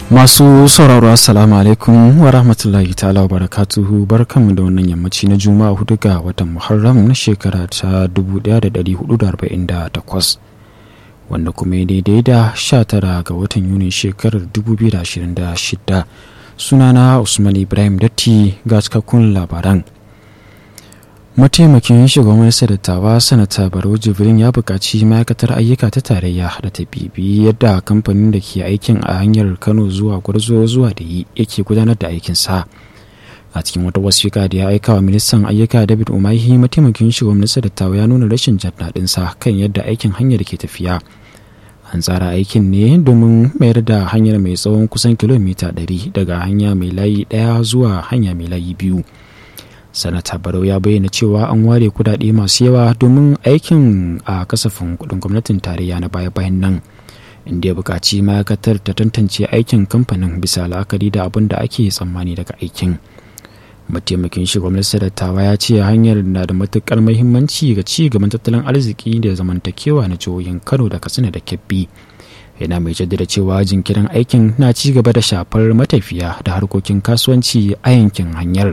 Masu sauraro Assalamu alaikum wa rahmatullahi ta'ala wa barakatuhu barkanmu da wannan yammaci na Juma'a hudu ga watan Muharram na shekara ta 1448 wanda kuma ya daidai da 19 ga watan Yuni shekarar 2026 sunana Usman Ibrahim Datti ga cikakkun labaran. mataimakin shugaban dattawa sanata barau jibrin ya buƙaci ma'aikatar ayyuka ta tarayya da ta bibi yadda kamfanin da ke aikin a hanyar kano zuwa gwarzo zuwa da yi yake gudanar da aikinsa a cikin wata wasiƙa da ya aika wa ministan ayyuka david umahi mataimakin shugaban dattawa ya nuna rashin jin daɗinsa kan yadda aikin hanyar ke tafiya an tsara aikin ne domin mayar da hanyar mai tsawon kusan kilomita 100 daga hanya mai layi ɗaya zuwa hanya mai layi biyu sanata barau ya bayyana cewa an ware kudade masu yawa domin aikin a kasafin kudin gwamnatin tarayya na baya-bayan nan inda ya buƙaci ma'aikatar ta tantance aikin kamfanin bisa la'akari da abin da ake tsammani daga aikin mataimakin shugaban dattawa ya ce hanyar na da matuƙar muhimmanci ga ci gaban tattalin arziki da zamantakewa na jihohin kano da katsina da kebbi yana mai jaddada cewa jinkirin aikin na ci gaba da shafar matafiya da harkokin kasuwanci a yankin hanyar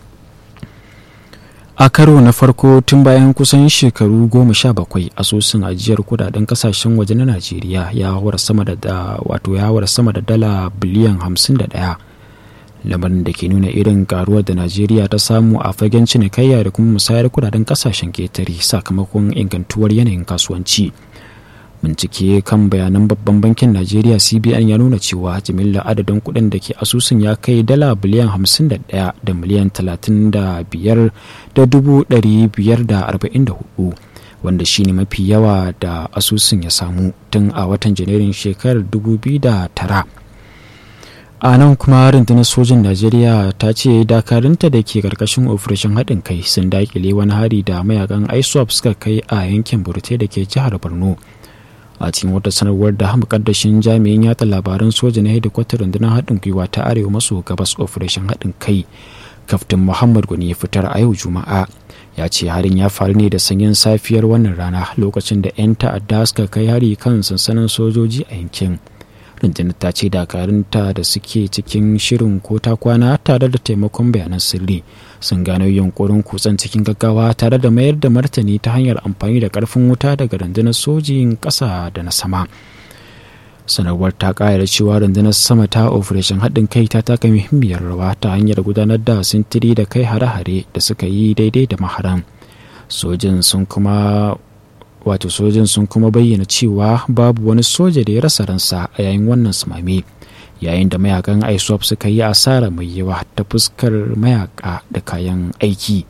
a karo na farko tun bayan kusan shekaru goma sha bakwai asusun ajiyar kudaden kasashen waje na najeriya ya hawar sama da wato ya hawar sama da dala biliyan hamsin da daya lamarin da ke nuna irin karuwar da najeriya ta samu a fagen cinikayya da kuma musayar kudaden kasashen ketare sakamakon ingantuwar yanayin kasuwanci bincike kan bayanan babban bankin najeriya cbn ya nuna cewa jimillar adadin kuɗin da ke asusun ya kai dala biliyan 51 da miliyan 35 da dubu 544 wanda shine mafi yawa da asusun ya samu tun a watan janairun shekarar 2009 a nan kuma rundunar sojin najeriya ta ce dakarunta da ke karkashin operation haɗin kai sun dakile wani hari da mayakan iswap suka kai a yankin burte da ke jihar borno a cikin wata sanarwar da mukaddashin jami'in yatsa labaran soja na hedikwatar rundunar haɗin gwiwa ta arewa maso gabas operation haɗin kai kaftin muhammad gwani ya fitar a yau juma'a ya ce harin ya faru ne da sanyin safiyar wannan rana lokacin da 'yan ta'adda suka kai hari kan sansanin sojoji a yankin rundunar ta ce dakarunta da suke cikin shirin ko ta kwana tare da taimakon bayanan sirri sun gano yunkurin kutsen cikin gaggawa tare da mayar da martani ta hanyar amfani da karfin wuta daga rundunar sojin ƙasa da na sama sanarwar ta ƙara cewa rundunar sama ta operation haɗin kai ta taka muhimmiyar rawa ta hanyar gudanar da sintiri da kai hare-hare da suka yi daidai da maharan sojin sun kuma wato sojin sun kuma bayyana cewa babu wani soja da ya rasa ransa a yayin wannan sumame yayin da mayakan iswap suka yi asara mai yawa ta fuskar mayaka da kayan aiki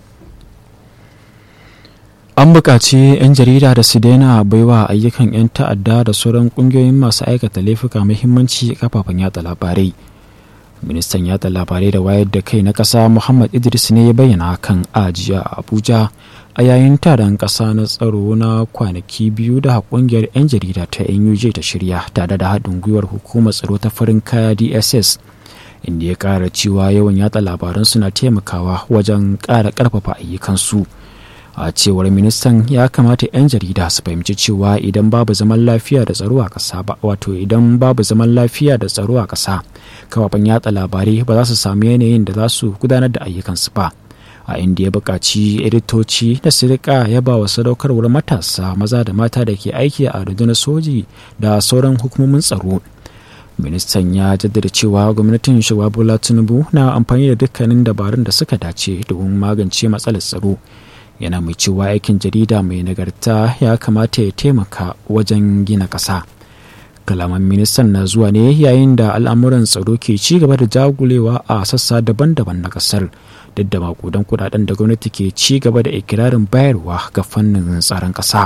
an buƙaci 'yan jarida da su daina baiwa ayyukan 'yan ta'adda da sauran ƙungiyoyin masu aikata laifuka muhimmanci kafafen yatsa labarai ministan yatsa labarai da wayar da kai na ƙasa muhammad idris ne ya bayyana hakan a jiya a abuja a yayin taron ƙasa na tsaro na kwanaki biyu da ƙungiyar 'yan jarida ta nuj ta shirya tare da haɗin gwiwar hukumar tsaro ta farin kaya dss inda ya ƙara cewa yawan yatsa labaran suna taimakawa wajen ƙara ƙarfafa ayyukansu a cewar ministan ya kamata 'yan jarida su fahimci cewa idan babu zaman lafiya da tsaro a ƙasa ba wato idan babu zaman lafiya da tsaro a ƙasa kafafen yatsa labarai ba za su samu yanayin da za su gudanar da ayyukansu ba a inda ya buƙaci editoci da su rika yaba wa sadaukarwar matasa maza da mata da ke aiki a rundunar soji da sauran hukumomin tsaro ministan ya jaddada cewa gwamnatin shugaba bola tinubu na amfani da dukkanin dabarun da suka dace domin magance matsalar tsaro yana mai cewa aikin jarida mai nagarta ya kamata ya taimaka wajen gina ƙasa kalaman ministan na zuwa ne yayin da al'amuran tsaro ke ci gaba da jagulewa a sassa daban-daban na ƙasar duk da makudan kudaden da gwamnati ke ci gaba da ikirarin bayarwa ga fannin tsaron ƙasa.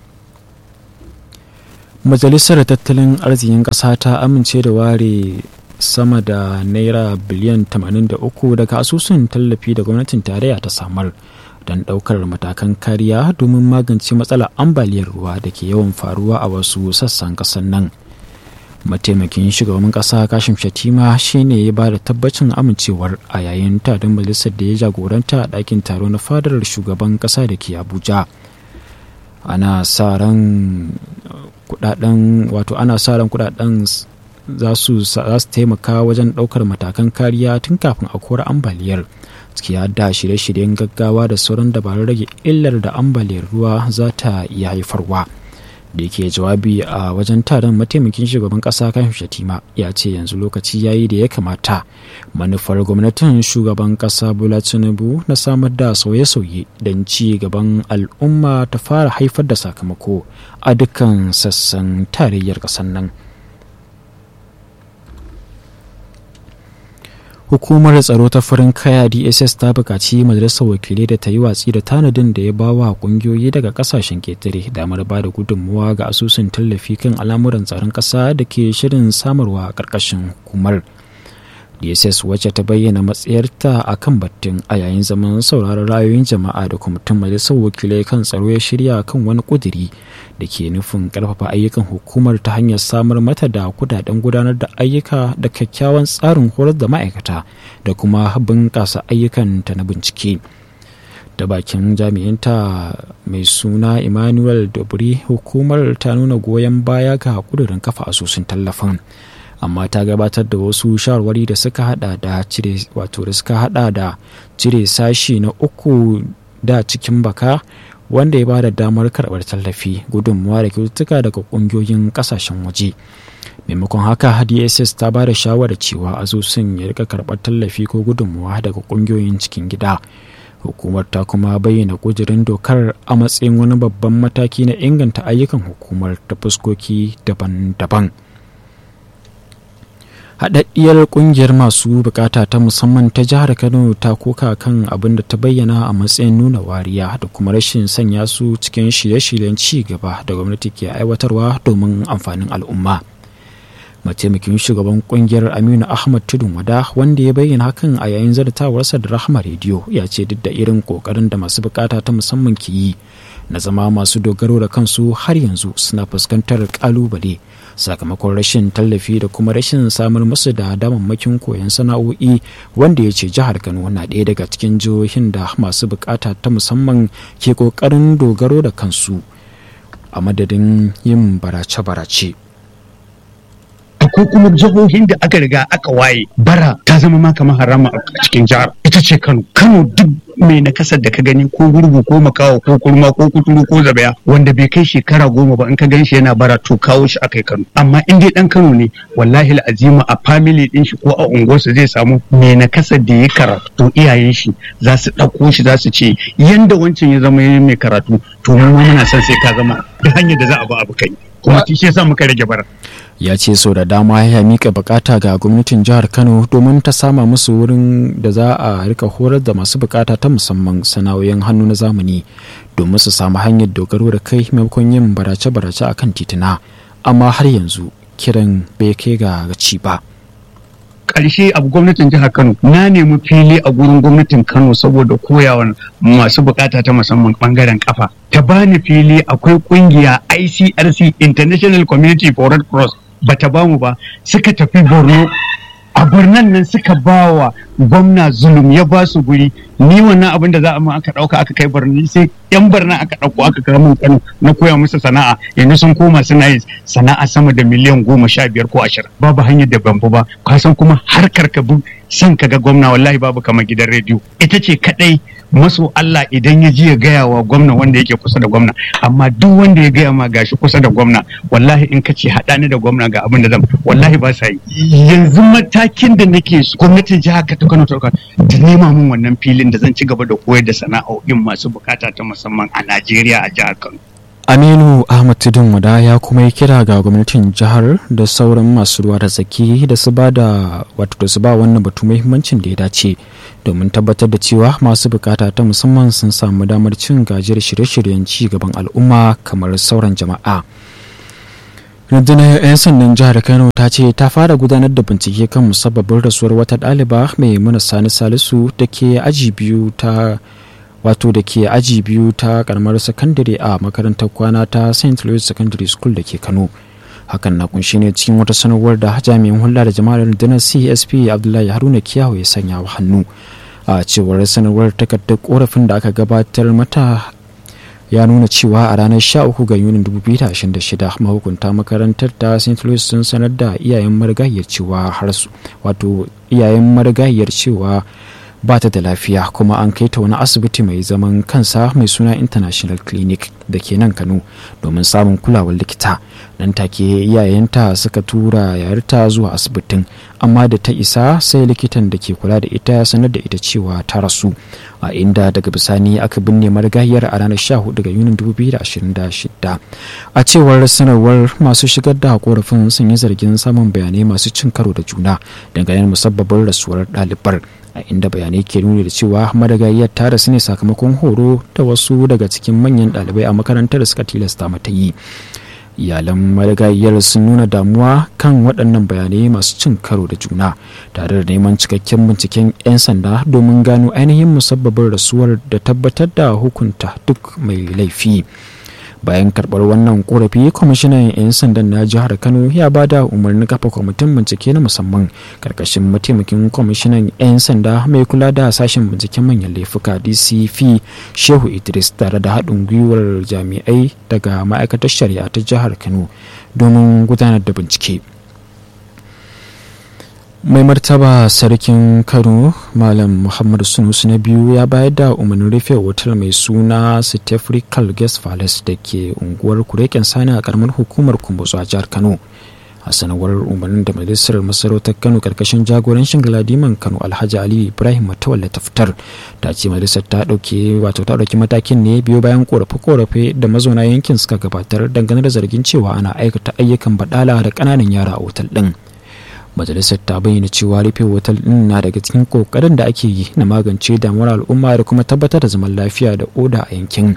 majalisar tattalin arzikin ƙasa ta amince da ware sama da naira biliyan 83 daga asusun tallafi da gwamnatin tarayya ta samar don ɗaukar matakan kariya domin magance matsalar ambaliyar ruwa da ke yawan faruwa a wasu sassan ƙasar nan mataimakin shugaban ƙasa kashim shatima shine ya ba da tabbacin amincewar a yayin taron majalisar da ya jagoranta a ɗakin taro na fadar shugaban ƙasa da ke abuja ana sa ran kudaden wato ana sa ran kudaden za su taimaka wajen ɗaukar matakan kariya tun kafin aukuwar ambaliyar ciki da shirye-shiryen gaggawa da sauran dabarun rage illar da ambaliyar ruwa za ta iya haifarwa da yake jawabi a wajen taron mataimakin shugaban kasa kan shatima ya ce yanzu lokaci ya yi da ya kamata manufar gwamnatin shugaban kasa bola tinubu na samar da sauye-sauye don ci gaban al'umma ta fara haifar da sakamako a dukkan sassan tarayyar ƙasar nan hukumar tsaro ta farin kaya dss ta buƙaci majalisar wakilai da ta yi watsi da tanadin da ya bawa ƙungiyoyi daga ƙasashen ketare damar ba da gudunmuwa ga asusun tallafi kan al'amuran tsaron ƙasa da ke shirin samarwa a ƙarƙashin hukumar dss wacce ta bayyana matsayarta a kan battun a yayin zaman sauraron ra'ayoyin jama'a da kwamitin majalisar wakilai kan tsaro ya shirya kan wani ƙudiri da ke nufin ƙarfafa ayyukan hukumar ta hanyar samar mata da kudaden gudanar da ayyuka da kyakkyawan tsarin horar da ma'aikata da kuma bunƙasa ayyukanta na bincike da bakin jami'inta mai suna emmanuel dobri hukumar ta nuna goyon baya ga kudurin kafa asusun tallafin amma ta gabatar da wasu shawarwari da suka hada da cire wato da suka hada da cire sashi na uku da cikin baka wanda ya bada damar karɓar tallafi gudunmuwa da kyaututtuka daga ƙungiyoyin ƙasashen waje maimakon haka dss ta ba da shawarar cewa asusun ya rika karɓar tallafi ko gudunmuwa daga ƙungiyoyin cikin gida hukumar ta kuma bayyana kudirin dokar a matsayin wani babban mataki na inganta ayyukan hukumar ta fuskoki daban-daban haɗaɗɗiyar ƙungiyar masu bukata ta musamman ta jihar kano ta koka kan abin da ta bayyana a matsayin nuna wariya da kuma rashin sanya su cikin shirye-shiryen ci gaba da gwamnati ke aiwatarwa domin amfanin al'umma mataimakin shugaban ƙungiyar aminu ahmad tudun wada wanda ya bayyana hakan a yayin zartawarsa da rahama rediyo ya ce duk da irin ƙoƙarin da masu bukata ta musamman ke yi na zama masu dogaro da kansu har yanzu suna fuskantar ƙalubale sakamakon rashin tallafi da kuma rashin samar musu da damammakin koyon sana'o'i wanda ya ce jihar kano na ɗaya daga cikin jihohin da masu bukata ta musamman ke ƙoƙarin dogaro da kansu a madadin yin barace-barace ko kuma jihohin da aka riga aka waye bara ta zama ma kamar harama a cikin jihar ita ce kano kano duk mai nakasar da ka gani ko gurgu ko makawa ko kurma ko kuturu ko zabaya wanda bai kai shekara goma ba in ka gan shi yana bara to kawo shi akai kano amma in dai dan kano ne wallahi azima a family din shi ko a unguwarsa zai samu mai nakasar da ya karatu to iyayen shi za su ɗauko shi za su ce yanda wancan ya zama mai karatu to mu muna son sai ka zama da hanyar da za a ba abu kai kuma shi yasa muka rage bara ya ce sau da dama ya mika bukata ga gwamnatin jihar kano domin ta sama musu wurin da za a rika horar da masu bukata ta musamman sana'o'in hannu na zamani domin su samu hanyar dogaro da kai maimakon yin barace-barace a kan tituna amma har yanzu kiran bai kai ga ci ba ƙarshe abu gwamnatin jihar Kano na nemi fili a gurin gwamnatin Kano saboda koyawan masu bukata ta musamman bangaren kafa ta bani fili akwai kungiya ICRC International Community for Red Cross bata bamu ba suka tafi Borno a birnin nan suka ba wa gwamna zulum ya ba su guri ni wannan abin da za a ma aka dauka aka kai birni sai yan birnin aka dauko aka kai mun kano na koya musu sana'a yanzu sun koma suna yin sana'a sama da miliyan goma sha biyar ko ashirin babu hanyar da bambu ba ka san kuma harkar ka bin son ka ga gwamna wallahi babu kamar gidan rediyo ita ce kadai maso Allah idan ya ji ya gaya wa gwamna wanda yake kusa da gwamna amma duk wanda ya gaya ma gashi kusa da gwamna wallahi in ka ce haɗa ni da gwamna ga abin da zan wallahi ba sa yi yanzu matakin da nake so gwamnatin jihar ta Kano ta ta nema min wannan filin da zan ci gaba da koyar da sana'o'in masu bukata ta musamman a Najeriya a jihar Kano aminu ahmad tudun wada ya kuma yi kira ga gwamnatin jihar da sauran masu ruwa da tsaki da su ba da wato da su ba wannan batu muhimmancin da ya dace domin tabbatar da cewa masu bukata ta musamman sun samu damar cin gajiyar shirye-shiryen ci gaban al'umma kamar sauran jama'a rundunar 'yan sandan jihar kano ta ce ta fara gudanar da bincike kan musabbabin rasuwar wata ɗaliba mai muna sani salisu da ke aji biyu ta wato da ke aji biyu ta karamar sakandare a makarantar kwana ta st louis secondary school da ke kano hakan na kunshi ne cikin wata sanarwar da jami'in hulɗa da jama'ar rundunar csp abdullahi haruna kiyawo ya sanya wa hannu a cewar sanarwar takardar korafin da aka gabatar mata ya nuna cewa a ranar 13 ga yunin 2026 mahukunta makarantar ta st louis sun sanar da iyayen marigayiyar cewa har su wato iyayen marigayiyar cewa ba ta da lafiya kuma an kai ta wani asibiti mai zaman kansa mai suna international clinic da ke nan kano domin samun kulawar likita nan take iyayenta suka tura yayarta zuwa asibitin amma da ta isa sai likitan da ke kula da ita ya sanar da ita cewa ta rasu a inda daga bisani aka binne marigayiyar a ranar 14 ga yunin 2026 a cewar sanarwar masu shigar da korafin sun yi zargin samun bayanai masu cin karo da juna dangane musabbabin rasuwar ɗalibar a inda bayanai ke nuni da cewa madagayiyar ta rasu ne sakamakon horo da wasu daga cikin manyan ɗalibai a makarantar da suka tilasta mata yi iyalan madagayiyar sun nuna damuwa kan waɗannan bayanai masu cin karo da juna tare da neman cikakken binciken 'yan sanda domin gano ainihin musabbabin rasuwar da tabbatar da hukunta duk mai laifi bayan karɓar wannan korafi kwamishinan 'yan sandan na jihar kano ya ba da umarnin kafa kwamitin bincike na musamman karkashin mataimakin kwamishinan 'yan sanda mai kula da sashen binciken manyan laifuka dcp shehu idris tare da haɗin gwiwar jami'ai daga ma'aikatar shari'a ta jihar kano domin gudanar da bincike mai martaba sarkin kano malam muhammadu sunusu na biyu ya bayar da umarnin rufe otal mai suna stefrikal guest palace da ke unguwar kureken sani a karamar hukumar kumbutsu a jihar kano a sanarwar umarnin da majalisar masarautar kano karkashin jagorancin galadiman kano alhaji ali ibrahim matawalla ta fitar ta ce majalisar ta dauke wato ta dauki matakin ne biyo bayan korafe-korafe da mazauna yankin suka gabatar dangane da zargin cewa ana aikata ayyukan badala da kananan yara a otal din majalisar ta bayyana cewa rufe otal din na daga cikin kokarin da ake yi na magance damuwar al'umma da kuma tabbatar da zaman lafiya da oda a yankin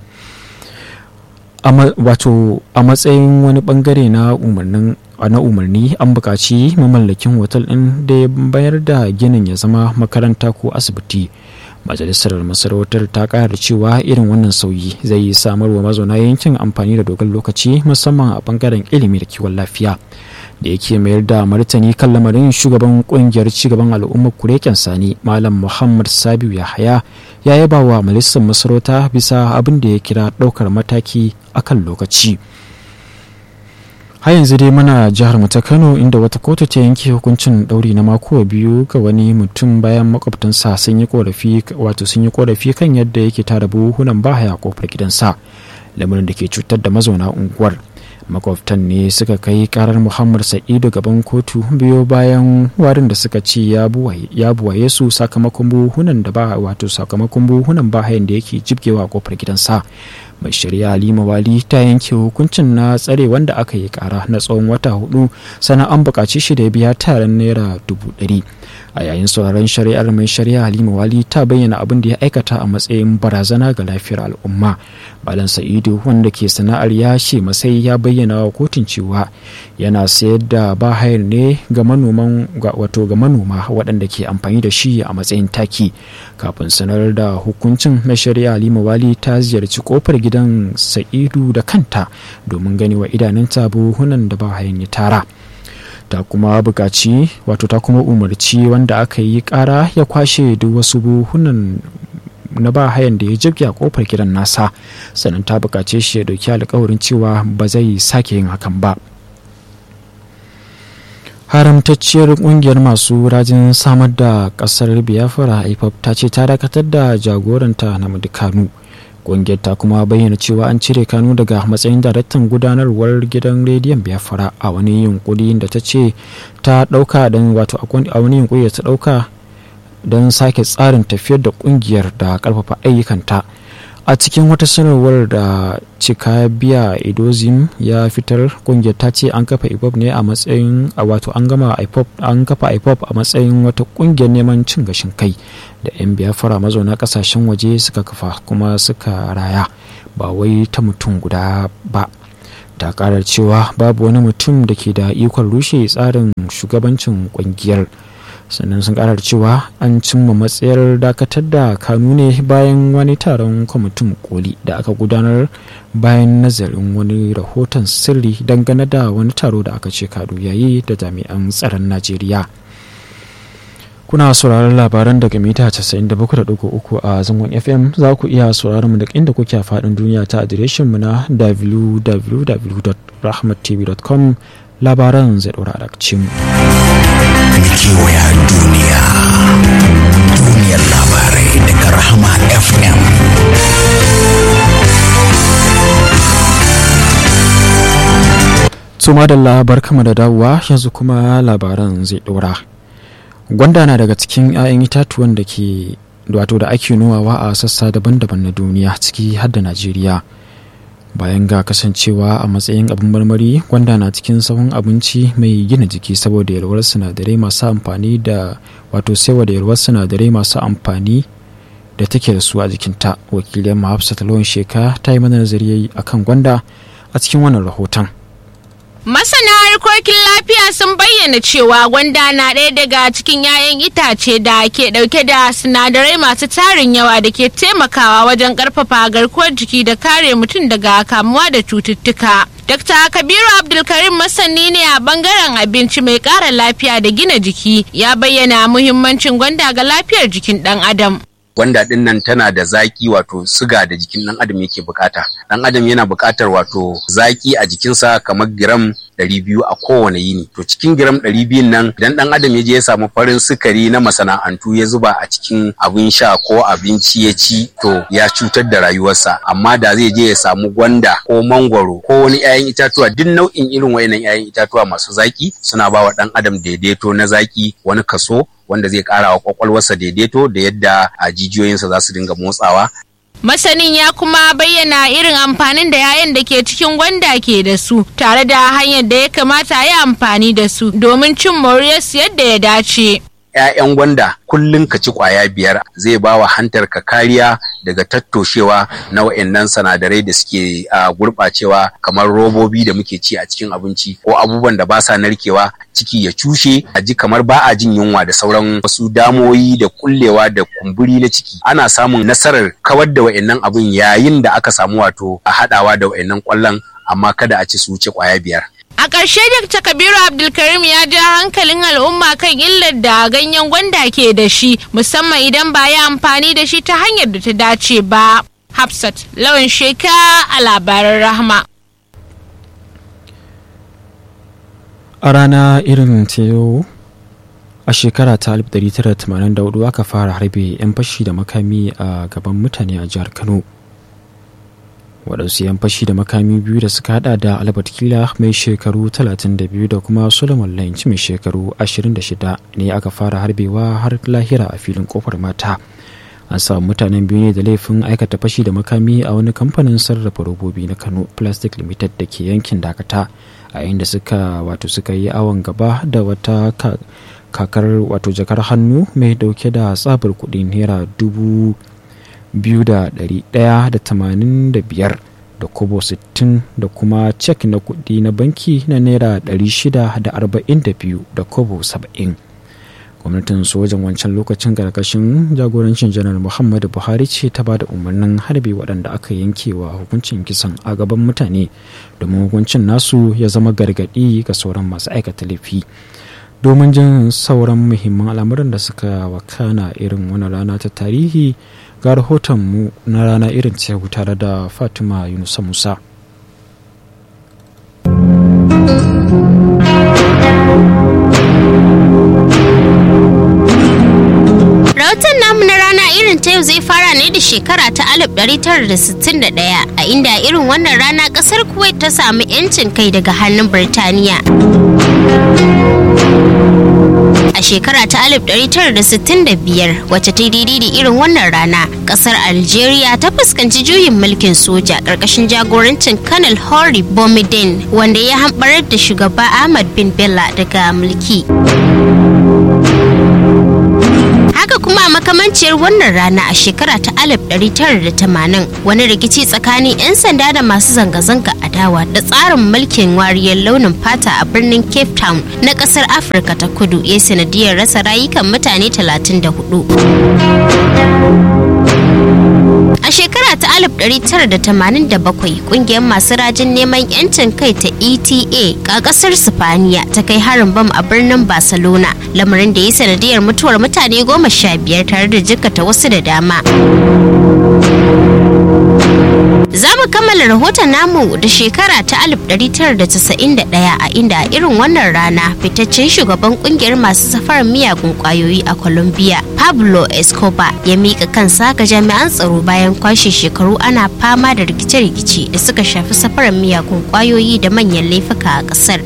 wato a matsayin wani bangare na umarnin na umarni an buƙaci mamallakin otal ɗin da ya bayar da ginin ya zama makaranta ko asibiti majalisar masarautar ta ƙara cewa irin wannan sauyi zai samar wa mazauna yankin amfani da dogon lokaci musamman a bangaren ilimi da kiwon lafiya da yake mayar da martani kan lamarin shugaban kungiyar cigaban al'ummar kureken sani malam muhammad sabiu yahaya ya yaba wa majalisar masarauta bisa abin da ya kira ɗaukar mataki akan lokaci har yanzu dai muna jihar mu ta kano inda wata kotu ta yanke hukuncin ɗauri na mako biyu ga wani mutum bayan makwabtansa sun yi korafi wato sun yi korafi kan yadda yake tara buhunan bahaya kofar gidansa lamarin da ke cutar da mazauna unguwar makwabtan ne suka kai karar muhammad sa'idu gaban kotu biyo bayan warin da suka ce ya buwaye su sakamakon buhunan da ba wato sakamakon buhunan bahayan da yake jibgewa kofar gidansa mai shari'a halima wali ta yanke hukuncin na tsare wanda aka yi kara na tsawon wata hudu sannan an buƙaci shi da biya taron naira dubu ɗari a yayin sauraron shari'ar mai shari'a halima wali ta bayyana abin da ya aikata a matsayin barazana ga lafiyar al'umma balan sa'idu wanda ke sana'ar yashe masai ya bayyana wa kotun cewa yana sayar da bahayar ne ga manoman wato ga manoma waɗanda ke amfani da shi a matsayin taki kafin sanar da hukuncin mai shari'a halima wali ta ziyarci kofar gidan sa'idu da kanta domin gani wa idanunta buhunan da bahayan ya tara ta kuma buƙaci wato ta kuma umarci wanda aka yi ƙara ya kwashe duk wasu buhunan na ba hayan da ya jibge a kofar gidan nasa sannan ta buƙace shi ya ɗauki alkawarin cewa ba zai sake yin hakan ba haramtacciyar kungiyar masu rajin samar da kasar biafra ipop ta ce ta dakatar da jagoranta na kanu kungiyar ta kuma bayyana cewa an cire kanu daga matsayin daraktan gudanarwar gidan rediyon biafra a wani yunkuri da ta ce ta dauka don wato a wani yunkuri da ta dauka don sake tsarin tafiyar da kungiyar da karfafa ayyukanta a cikin wata sanarwar da cika biya idozim ya fitar kungiyar ta ce an kafa ipop ne a matsayin a wato an gama ipop an kafa ipop a matsayin wata kungiyar neman cin gashin kai da 'yan biyafara mazauna kasashen waje suka kafa kuma suka raya ba wai ta mutum guda ba ta karar cewa babu wani mutum da ke da ikon rushe tsarin shugabancin kungiyar sannan sun karar cewa an cimma matsayar dakatar da kanu ne bayan wani taron kwamitin koli da aka gudanar bayan nazarin wani rahoton sirri dangane da wani taro da aka ce kadu yayi da jami'an tsaron najeriya kuna sauraron labaran daga mita 97.3 a zangon fm za ku iya sauraron mu da inda kuke a faɗin duniya ta adireshin mu na www.rahmattv.com labaran zai ɗora a mu. kewaya duniya duniyar labarai daga rahama fm Suma da labar kama da dawowa yanzu kuma labaran zai ɗora. Gwanda na daga cikin 'ya'yan itatuwan da ke wato da ake nomawa a sassa daban-daban na duniya ciki har da Najeriya. Bayan ga kasancewa a matsayin abin marmari, gwanda na cikin sahun abinci mai gina jiki saboda yalwar sinadarai masu amfani da wato saiwa da yalwar sinadarai masu amfani da take da su a jikinta. Wakilin Hafsat Lawan Sheka ta yi mana nazari akan gwanda a cikin wannan rahoton. Masana harkokin lafiya sun bayyana cewa gwanda na ɗaya daga cikin 'ya'yan itace da ke ɗauke da sinadarai masu tarin yawa da ke taimakawa wajen ƙarfafa garkuwar jiki da kare mutum daga kamuwa da cututtuka. Dr. Kabiru Abdulkarim masani ne a bangaren abinci mai ƙara lafiya da gina jiki ya bayyana muhimmancin gwanda ga lafiyar jikin ɗan adam. gwanda din nan tana da zaki wato siga da jikin dan adam yake bukata dan adam yana bukatar wato zaki a jikinsa kamar giram 200 a kowane yini to cikin giram 200 nan idan dan adam ya je ya samu farin sukari na masana'antu ya zuba a cikin abin sha ko abinci ya ci to ya cutar da rayuwarsa amma da zai je ya samu gwanda ko mangwaro ko wani 'ya'yan itatuwa duk nau'in irin wayannan 'ya'yan itatuwa masu zaki suna ba wa dan adam daidaito na zaki wani kaso wanda zai kara wa kwakwalwarsa daidaito da yadda a jijiyoyinsa za su dinga motsawa. Masanin ya kuma bayyana irin amfanin da 'ya'yan da ke cikin gwanda ke da su tare da hanyar da ya kamata a yi amfani da su domin cin moriyarsu yadda ya dace. 'ya'yan gwanda kullum ka ci kwaya biyar zai ba wa hantar ka kariya daga tattoshewa na wa'annan sinadarai da suke gurɓacewa kamar robobi da muke ci a cikin abinci ko abubuwan da ba sa narkewa ciki ya cushe a ji kamar ba a jin yunwa da sauran wasu damoyi da kullewa da kumburi na ciki ana samun nasarar kawar da wa'annan abun yayin da aka samu wato a haɗawa da wa'annan kwallon amma kada a ci su wuce kwaya biyar A ƙarshe Dr. Kabiru Abdulkarim ya ja hankalin al'umma kan illar da ganyen gwanda ke da shi musamman idan ba ya amfani da shi ta hanyar da ta dace ba. Hafsat lawan sheka a labaran rahma. A rana irin ta yau a shekara ta 1984 aka fara harbe 'yan fashi da makami a gaban mutane a jihar Kano. waɗansu 'yan fashi da makami biyu da suka hada da albert kila mai shekaru 32 da kuma solomon lynch mai shekaru 26 ne aka fara harbewa har lahira a filin kofar mata an samu mutanen biyu ne da laifin aikata fashi da makami a wani kamfanin sarrafa robobi na kano plastic limited da ke yankin dakata a inda suka wato suka yi awon gaba da wata kakar wato jakar hannu mai dauke da tsabar kuɗi naira dubu 2,185 da kobo 60 da kuma cek na kudi na banki na naira 642 da kobo 70 gwamnatin sojan wancan lokacin karkashin jagorancin janar muhammadu buhari ce ta ba da umarnin harbe waɗanda aka yankewa hukuncin kisan a gaban mutane domin hukuncin nasu ya zama gargaɗi ga sauran masu aikata laifi domin jin sauran muhimman al'amuran da suka wakana irin wani rana ta tarihi ga rahotonmu na rana irin ta tare da fatima yunusa musa rahoton namu na rana irin ta yau zai fara ne da shekara ta 1961 a inda irin wannan rana kasar kuwait ta samu 'yancin kai daga hannun birtaniya a shekara ta 1965 wacce ta daidai da irin wannan rana kasar algeria ta fuskanci juyin mulkin soja ƙarƙashin jagorancin kanal hori bomidin wanda ya hambarar da shugaba ahmad bin bella daga mulki haka kuma a makamanciyar wannan rana a shekara ta 1980 wani rikici tsakanin 'yan sanda da masu zanga-zanga adawa da tsarin mulkin wariyar launin fata a birnin cape town na kasar afirka ta kudu ya sanadiyar rasa rayukan mutane 34 A shekara ta 1987 kungiyar masu rajin neman 'yancin kai ta ETA a kasar Sifaniya ta kai harin bam a birnin Barcelona lamarin da ya sanadiyar mutuwar mutane goma sha biyar tare da jikkata wasu da dama. Za mu kammala rahoton namu da shekara ta 1991 a inda a irin wannan rana fitaccen shugaban kungiyar masu safarar miyagun kwayoyi a Colombia, Pablo Escobar ya mika kansa ga jami'an tsaro bayan kwashe shekaru ana fama da rikice-rikice da suka shafi safarar miyagun kwayoyi da manyan laifuka a kasar.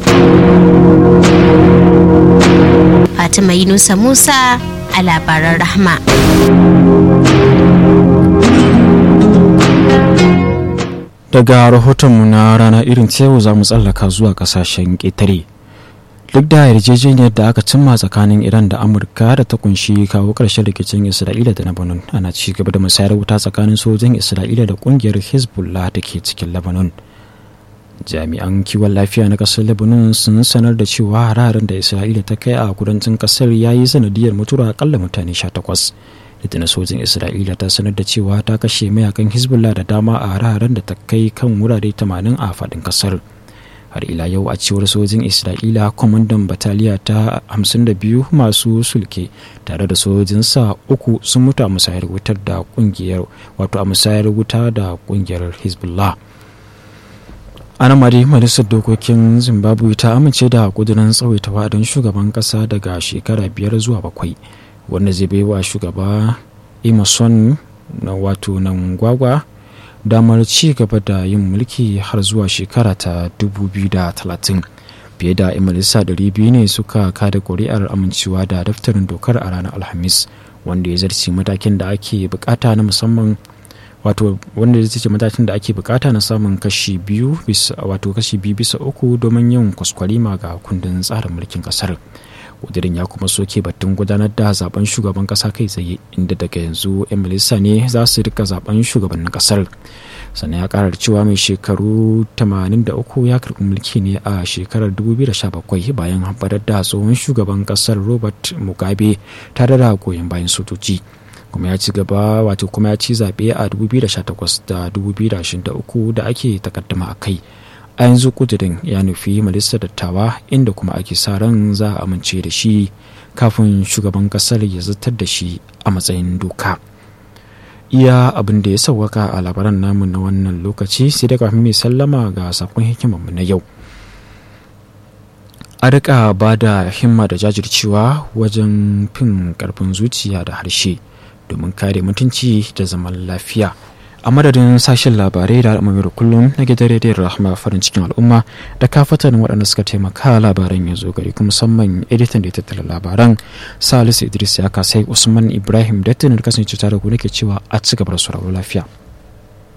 Fatima Yunusa Musa a labaran rahma. daga rahotonmu na rana irin yau za mu tsallaka zuwa kasashen ƙetare duk da yarjejeniyar da aka cimma tsakanin iran da amurka da ta kunshi kawo ƙarshen rikicin isra'ila da lebanon ana ci gaba da musayar wuta tsakanin sojin isra'ila da ƙungiyar hezbollah da ke cikin lebanon jami'an kiwon lafiya na ƙasar lebanon sun sanar da cewa hararen da isra'ila ta kai a kudancin ƙasar ya yi sanadiyar mutuwa akalla mutane 18 da sojin isra'ila ta sanar da cewa ta kashe mayakan hezbollah da dama a hare-haren da ta kai kan wurare 80 a faɗin kasar har ila yau a cewar sojin isra'ila kwamandan bataliya ta 52 masu sulke tare da sojinsa uku sun mutu a musayar wutar da kungiyar wato a musayar wuta da kungiyar hezbollah ana mari majalisar dokokin zimbabwe ta amince da kudurin tsawaita wa'adin shugaban kasa daga shekara biyar zuwa bakwai wanda zai bai wa shugaba emerson na wato nan gwagwa damar ci gaba da yin mulki har zuwa shekara ta 2030 fiye da imalisa 200 ne suka kada kuri'ar amincewa da daftarin dokar a ranar alhamis wanda ya zarce matakin da ake bukata na musamman wato wanda ya ce matakin da ake bukata na samun kashi biyu bisa wato kashi biyu bisa uku domin yin kwaskwarima ga kundin tsarin mulkin kasar kudirin ya kuma soke batun gudanar da zaben shugaban kasa kai tsaye inda daga yanzu 'yan majalisa ne za su rika zaben shugabannin kasar sannan ya karar cewa mai shekaru 83 ya karbi mulki ne a shekarar 2017 bayan hamfarar da tsohon shugaban kasar robert mugabe tare da goyon bayan sojoji kuma ya ci gaba wato kuma ya ci zaɓe a 2018 da 2023 da ake takaddama a kai a yanzu kudirin ya nufi majalisar dattawa inda kuma ake sa ran za a amince da shi kafin shugaban kasar ya zartar da shi a matsayin doka iya abin da ya sauwaka a labaran namu na wannan lokaci sai da kafin mai sallama ga sakon hikimarmu na yau a rika ba da himma da jajircewa wajen fin karfin zuciya da harshe domin kare mutunci da zaman lafiya a madadin sashen labarai da al'amuran kullum na gidan rediyon rahama farin cikin al'umma da kafatan waɗanda suka taimaka labaran ya zo gari kuma musamman editan da ya tattala labaran salisu idris ya kasai usman ibrahim da kasance tare ku nake cewa a ci gaba da sauraro lafiya